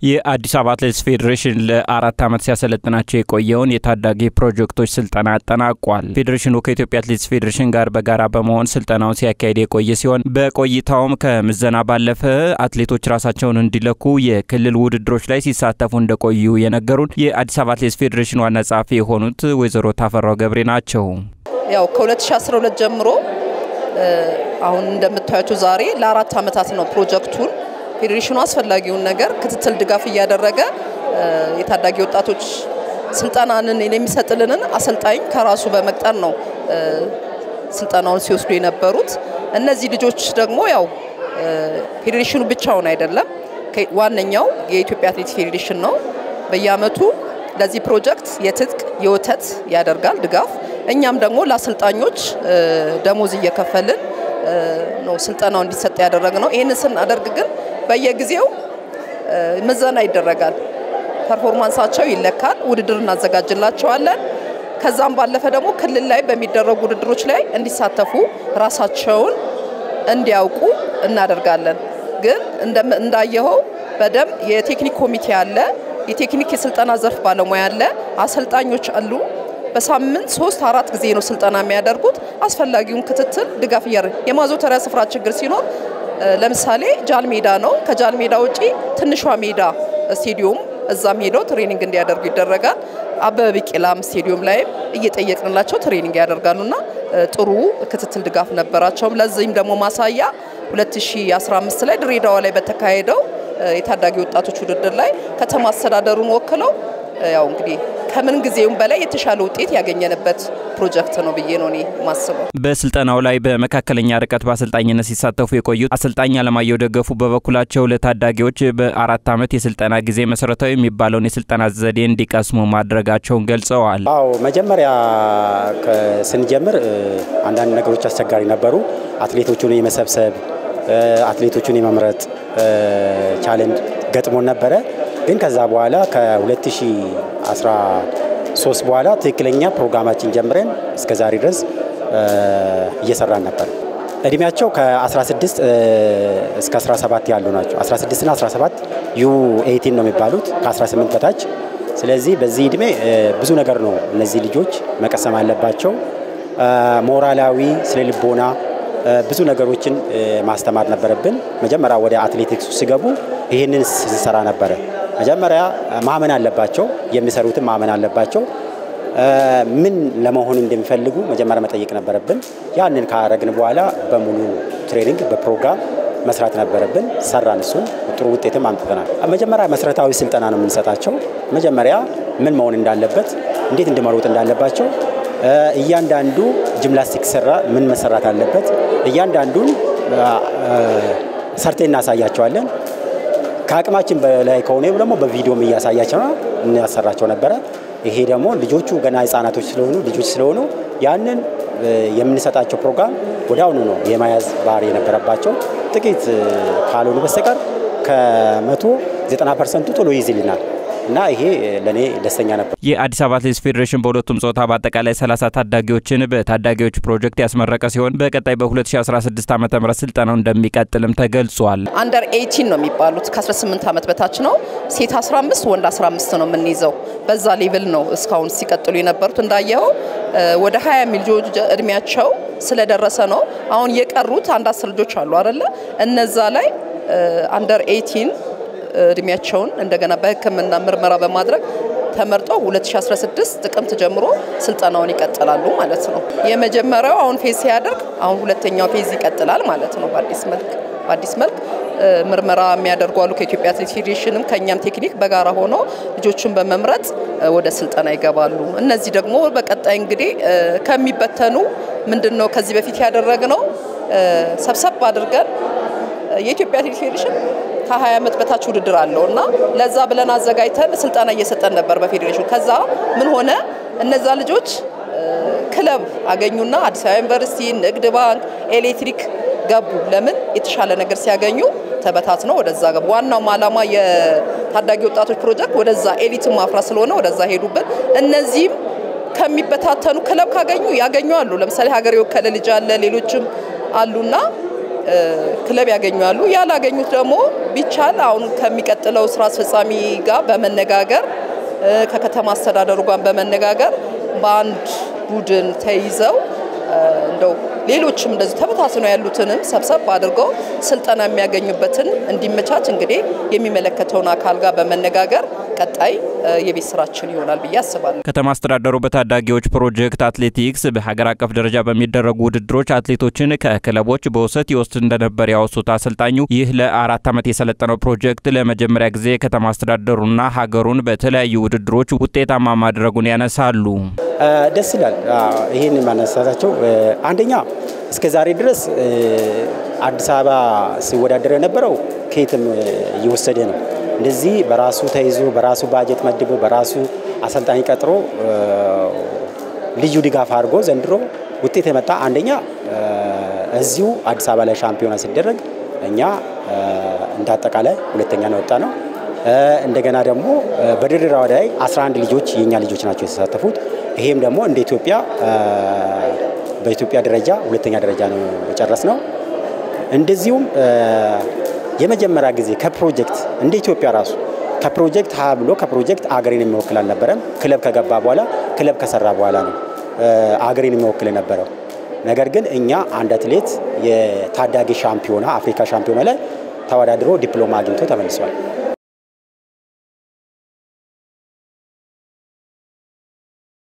የአዲስ አበባ አትሌቲክስ ፌዴሬሽን ለአራት ዓመት ሲያሰለጥናቸው የቆየውን የታዳጊ ፕሮጀክቶች ስልጠና አጠናቋል። ፌዴሬሽኑ ከኢትዮጵያ አትሌቲክስ ፌዴሬሽን ጋር በጋራ በመሆን ስልጠናውን ሲያካሄድ የቆየ ሲሆን በቆይታውም ከምዘና ባለፈ አትሌቶች ራሳቸውን እንዲለኩ የክልል ውድድሮች ላይ ሲሳተፉ እንደቆዩ የነገሩን የአዲስ አበባ አትሌቲክስ ፌዴሬሽን ዋና ጸሐፊ የሆኑት ወይዘሮ ታፈራው ገብሬ ናቸው። ያው ከ2012 ጀምሮ አሁን እንደምታያቸው ዛሬ ለአራት ዓመታት ነው ፕሮጀክቱን ፌዴሬሽኑ አስፈላጊውን ነገር ክትትል፣ ድጋፍ እያደረገ የታዳጊ ወጣቶች ስልጠናንን የሚሰጥልንን አሰልጣኝ ከራሱ በመቅጠር ነው ስልጠናውን ሲወስዱ የነበሩት። እነዚህ ልጆች ደግሞ ያው ፌዴሬሽኑ ብቻውን አይደለም፣ ዋነኛው የኢትዮጵያ አትሌቲክስ ፌዴሬሽን ነው። በየአመቱ ለዚህ ፕሮጀክት የትጥቅ የወተት ያደርጋል ድጋፍ። እኛም ደግሞ ለአሰልጣኞች ደሞዝ እየከፈልን ነው ስልጠናው እንዲሰጥ ያደረግ ነው። ይህንን ስናደርግ ግን በየጊዜው ምዘና ይደረጋል። ፐርፎርማንሳቸው ይለካል። ውድድር እናዘጋጅላቸዋለን። ከዛም ባለፈ ደግሞ ክልል ላይ በሚደረጉ ውድድሮች ላይ እንዲሳተፉ ራሳቸውን እንዲያውቁ እናደርጋለን። ግን እንዳየኸው በደንብ የቴክኒክ ኮሚቴ አለ፣ የቴክኒክ የስልጠና ዘርፍ ባለሙያ አለ፣ አሰልጣኞች አሉ። በሳምንት ሶስት አራት ጊዜ ነው ስልጠና የሚያደርጉት። አስፈላጊውን ክትትል ድጋፍ እያደረግ የማዘውተሪያ ስፍራ ችግር ሲኖር ለምሳሌ ጃል ሜዳ ነው። ከጃል ሜዳ ውጪ ትንሿ ሜዳ ስቴዲዮም እዛም ሄደው ትሬኒንግ እንዲያደርጉ ይደረጋል። አበበ ቢቂላም ስቴዲዮም ላይም እየጠየቅንላቸው ትሬኒንግ ያደርጋሉና ጥሩ ክትትል ድጋፍ ነበራቸውም። ለዚህም ደግሞ ማሳያ 2015 ላይ ድሬዳዋ ላይ በተካሄደው የታዳጊ ወጣቶች ውድድር ላይ ከተማ አስተዳደሩን ወክለው ያው እንግዲህ ከምን ጊዜውም በላይ የተሻለ ውጤት ያገኘንበት ፕሮጀክት ነው ብዬ ነው እኔ ማስበው። በስልጠናው ላይ በመካከለኛ ርቀት በአሰልጣኝነት ሲሳተፉ የቆዩት አሰልጣኝ አለማየሁ ደገፉ በበኩላቸው ለታዳጊዎች በአራት ዓመት የስልጠና ጊዜ መሰረታዊ የሚባለውን የስልጠና ዘዴ እንዲቀስሙ ማድረጋቸውን ገልጸዋል። አዎ መጀመሪያ ስንጀምር አንዳንድ ነገሮች አስቸጋሪ ነበሩ። አትሌቶቹን የመሰብሰብ አትሌቶቹን የመምረጥ ቻሌንጅ ገጥሞን ነበረ። ግን ከዛ በኋላ ከ2013 በኋላ ትክክለኛ ፕሮግራማችን ጀምረን እስከ ዛሬ ድረስ እየሰራን ነበር። እድሜያቸው ከ16 እስከ 17 ያሉ ናቸው። 16 እና 17 ዩ 18 ነው የሚባሉት ከ18 በታች። ስለዚህ በዚህ እድሜ ብዙ ነገር ነው እነዚህ ልጆች መቀሰም አለባቸው። ሞራላዊ፣ ስነ ልቦና ብዙ ነገሮችን ማስተማር ነበረብን። መጀመሪያ ወደ አትሌቲክሱ ሲገቡ ይህንን ስንሰራ ነበረ። መጀመሪያ ማመን አለባቸው፣ የሚሰሩትን ማመን አለባቸው። ምን ለመሆን እንደሚፈልጉ መጀመሪያ መጠየቅ ነበረብን። ያንን ካረግን በኋላ በሙሉ ትሬኒንግ በፕሮግራም መስራት ነበረብን። ሰራን። እሱን ጥሩ ውጤትም አምጥተናል። መጀመሪያ መሰረታዊ ስልጠና ነው የምንሰጣቸው። መጀመሪያ ምን መሆን እንዳለበት፣ እንዴት እንደመሮጥ እንዳለባቸው እያንዳንዱ ጂምናስቲክ ስራ ምን መሰራት አለበት፣ እያንዳንዱን ሰርቴ እናሳያቸዋለን። ከአቅማችን በላይ ከሆነ ደግሞ በቪዲዮም እያሳያቸው እናሰራቸው ነበረ። ይሄ ደግሞ ልጆቹ ገና ህጻናቶች ስለሆኑ ልጆች ስለሆኑ ያንን የምንሰጣቸው ፕሮግራም ወደ አሁኑ ነው የመያዝ ባህሪ የነበረባቸው። ጥቂት ካልሆኑ በስተቀር ከመቶ ዘጠና ፐርሰንቱ ቶሎ ይይዝልናል እና ይሄ ለእኔ ደስተኛ ነበር። የአዲስ አበባ አትሌቲክስ ፌዴሬሽን በሁለቱም ጾታ በአጠቃላይ 30 ታዳጊዎችን በታዳጊዎች ፕሮጀክት ያስመረቀ ሲሆን በቀጣይ በ2016 ዓ ም ስልጠናው እንደሚቀጥልም ተገልጿል። አንደር 18 ነው የሚባሉት ከ18 ዓመት በታች ነው። ሴት 15 ወንድ 15 ነው የምንይዘው። በዛ ሌቭል ነው እስካሁን ሲቀጥሉ የነበሩት። እንዳየኸው ወደ 20 የሚል ልጆች እድሜያቸው ስለደረሰ ነው። አሁን የቀሩት አንድ አስር ልጆች አሉ አይደለ? እነዛ ላይ አንደር 18 እድሜያቸውን እንደገና በሕክምና ምርመራ በማድረግ ተመርጠው 2016 ጥቅምት ጀምሮ ስልጠናውን ይቀጥላሉ ማለት ነው። የመጀመሪያው አሁን ፌዝ ሲያደርግ አሁን ሁለተኛው ፌዝ ይቀጥላል ማለት ነው። በአዲስ መልክ በአዲስ መልክ ምርመራ የሚያደርጉ አሉ ከኢትዮጵያ አትሌቲክስ ፌዴሬሽንም ከእኛም ቴክኒክ በጋራ ሆነው ልጆቹን በመምረጥ ወደ ስልጠና ይገባሉ። እነዚህ ደግሞ በቀጣይ እንግዲህ ከሚበተኑ ምንድን ነው ከዚህ በፊት ያደረግነው ሰብሰብ አድርገን የኢትዮጵያ አትሌቲክስ ፌዴሬሽን ከ20 ዓመት በታች ውድድር አለው እና ለዛ ብለን አዘጋጅተን ስልጠና እየሰጠን ነበር በፌዴሬሽኑ። ከዛ ምን ሆነ እነዛ ልጆች ክለብ አገኙና አዲስ አበባ ዩኒቨርሲቲ፣ ንግድ ባንክ፣ ኤሌክትሪክ ገቡ። ለምን የተሻለ ነገር ሲያገኙ ተበታትነው ወደዛ ገቡ። ዋናውም ዓላማ የታዳጊ ወጣቶች ፕሮጀክት ወደዛ ኤሊትን ማፍራት ስለሆነ ወደዛ ሄዱብን። እነዚህም ከሚበታተኑ ክለብ ካገኙ ያገኙ አሉ። ለምሳሌ ሀገር የወከለ ልጅ አለ፣ ሌሎችም አሉና ክለብ ያገኛሉ። ያላገኙት ደግሞ ቢቻል አሁን ከሚቀጥለው ስራ አስፈጻሚ ጋር በመነጋገር ከከተማ አስተዳደሩ ጋር በመነጋገር በአንድ ቡድን ተይዘው እንደው ሌሎችም እንደዚህ ተበታትነው ያሉትንም ሰብሰብ አድርገው ስልጠና የሚያገኙበትን እንዲመቻች እንግዲህ የሚመለከተውን አካል ጋር በመነጋገር ቀጣይ የቤት ስራችን ይሆናል ብዬ አስባለሁ። ከተማ አስተዳደሩ በታዳጊዎች ፕሮጀክት አትሌቲክስ በሀገር አቀፍ ደረጃ በሚደረጉ ውድድሮች አትሌቶችን ከክለቦች በውሰት ይወስድ እንደነበር ያወሱት አሰልጣኙ ይህ ለአራት ዓመት የሰለጠነው ፕሮጀክት ለመጀመሪያ ጊዜ ከተማ አስተዳደሩና ሀገሩን በተለያዩ ውድድሮች ውጤታማ ማድረጉን ያነሳሉ። ደስ ይላል። ይህን ማነሳታቸው አንደኛ እስከ ዛሬ ድረስ አዲስ አበባ ሲወዳደር የነበረው ከየትም እየወሰደ ነው። እንደዚህ በራሱ ተይዞ በራሱ ባጀት መድቦ በራሱ አሰልጣኝ ቀጥሮ ልዩ ድጋፍ አድርጎ ዘንድሮ ውጤት የመጣ አንደኛ እዚሁ አዲስ አበባ ላይ ሻምፒዮና ሲደረግ እኛ እንደ አጠቃላይ ሁለተኛ ነው ወጣ ነው። እንደገና ደግሞ በድሬዳዋ ላይ 11 ልጆች የኛ ልጆች ናቸው የተሳተፉት። ይሄም ደግሞ እንደ ኢትዮጵያ በኢትዮጵያ ደረጃ ሁለተኛ ደረጃ ነው የጨረስ ነው። እንደዚሁም የመጀመሪያ ጊዜ ከፕሮጀክት እንደ ኢትዮጵያ ራሱ ከፕሮጀክት ሀ ብሎ ከፕሮጀክት አገሬን የሚወክል አልነበረም። ክለብ ከገባ በኋላ ክለብ ከሰራ በኋላ ነው አገሬን የሚወክል የነበረው። ነገር ግን እኛ አንድ አትሌት የታዳጊ ሻምፒዮና አፍሪካ ሻምፒዮና ላይ ተወዳድሮ ዲፕሎማ አግኝቶ ተመልሷል።